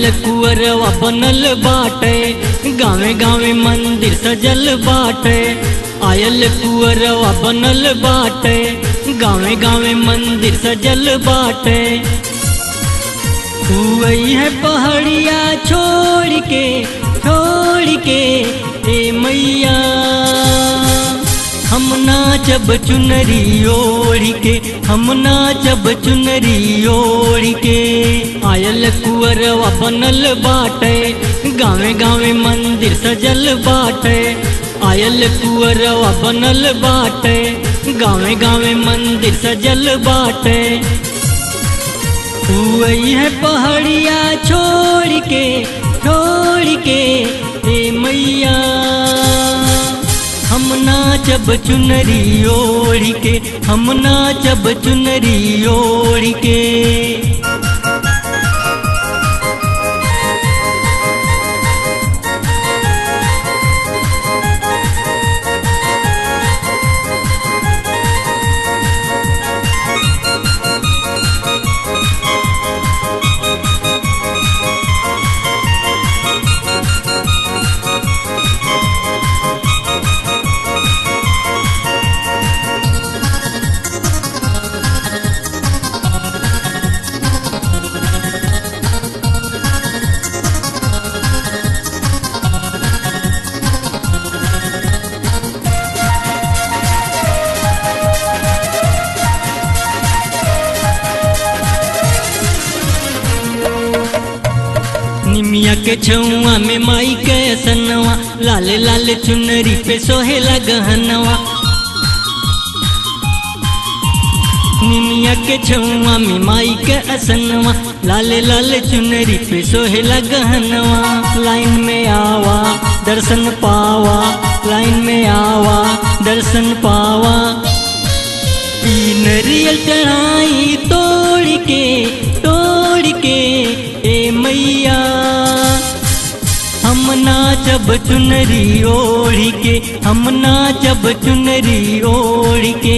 आयल कुअरवा बनल बाटे गावे गावे मंदिर सजल बाटे आयल कुअरवा बनल बाटे गावे गावे मंदिर सजल बाटे तू आई है पहाड़िया छोड़ के छोड़ के ए मैया हम नाचब चुनरी ओढ़ के हम नाचब चुनरी ओढ़ के आयल कुअरवा बनल बाटे गावे गावे मंदिर सजल बाटे आयल कुअरवा बनल बाटे गावे गावे मंदिर सजल बाटे तू आई है पहाड़िया छोड़ के छोड़ के ए मैया हम नाचब चुनरी ओढ़ के हम नाचब चुनरी ओढ़ के निमिया के छुआ में माई के सनवा लाल लाल चुनरी पे सोहेला गहनवा निमिया के छुआ में माई के असनवा लाल लाल चुनरी पे सोहेला गहनवा लाइन में आवा दर्शन पावा लाइन में आवा दर्शन पावा ई नरियल चढ़ाई तोड़ के तोड़ के ए मैया हम नाचब चुनरी ओढ़ के हम नाचब चुनरी ओढ़ के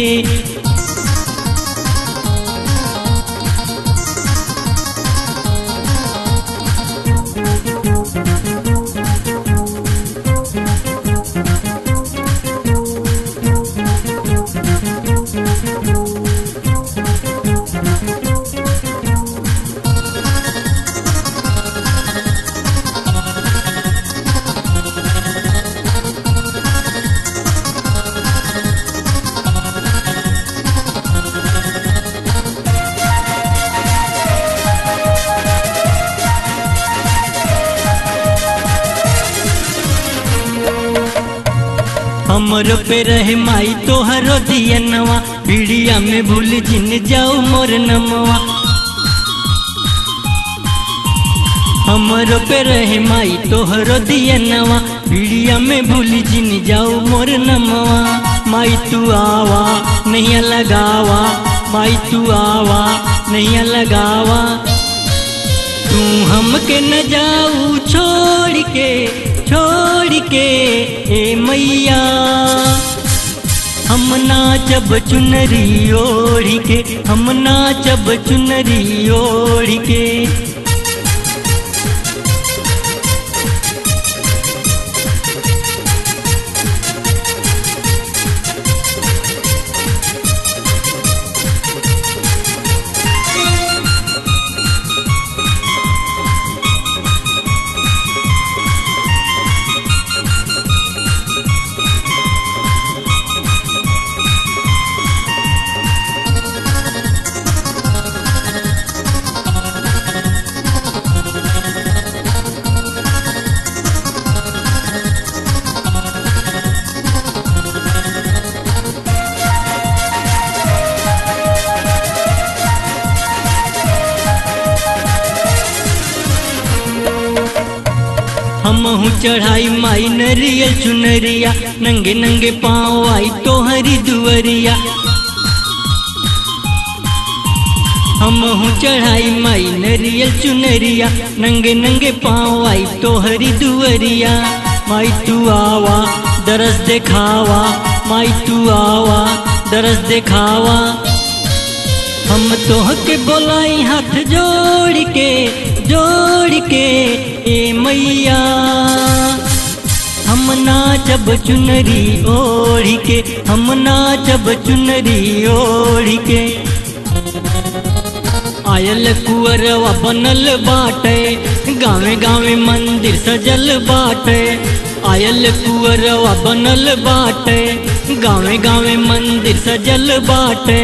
हमर पे रहे माई तोहरो दियनवा पीड़िया में भूल जिन जाऊ मोर नमवा हमर पे रहे माई तोहरो दियनवा पीड़िया में भूल जिन जाऊ मोर नमवा माई तू आवा नहीं लगावा माई तू आवा नहीं लगावा तू हमके न जाऊ छोड़ के छोड़ के ए मैया हम नाचब चुनरी ओढ़ के हम नाचब चुनरी ओढ़ के हमहू चढ़ाई माई नरियल चुनरिया नंगे नंगे पाँव आई तोहरी दुअरिया हमहू चढ़ाई माई नरियल चुनरिया नंगे नंगे पाँव आई तोहरी दुअरिया माई तू आवा दरस देखावा माई तू आवा दरस देखावा हम तोह के बोलाई हाथ जोड़ के जोड़ के ए मैया हम नाचब चुनरी ओढ़ के हम नाचब चुनरी ओढ़ के आयल कुअरवा बनल बाटे गावे गावे मंदिर सजल बाटे आयल कुअरवा बनल बाटे गावे गावे मंदिर सजल बाटे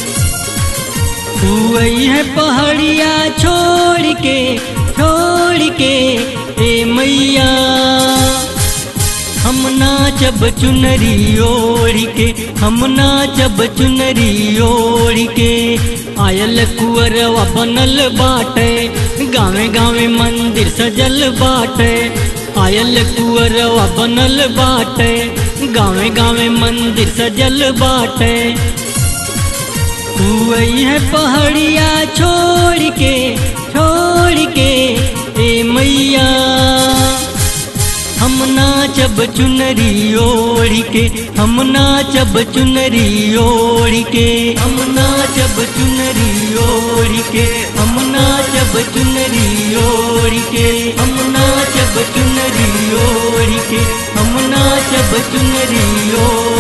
तू है पहाड़िया छोड़ के छोड़ के ए मैया हम नाचब चुनरी ओढ़ के हम नाचब चुनरी ओढ़ के आयल कुअरवा बनल बाटे गावे गावे मंदिर सजल बाटे आयल कुअरवा बनल बाटे गावे गावे मंदिर सजल बाटे तू है पहाड़िया छोड़ के छोड़ के ए मैया हम नाचब चुनरी ओढ़ के हम नाचब चुनरी ओढ़ के हम नाचब चुनरी ओढ़ के हम नाचब चुनरी ओढ़ के हम नाचब चुनरी ओढ़ के हम नाचब चुनरी ओढ़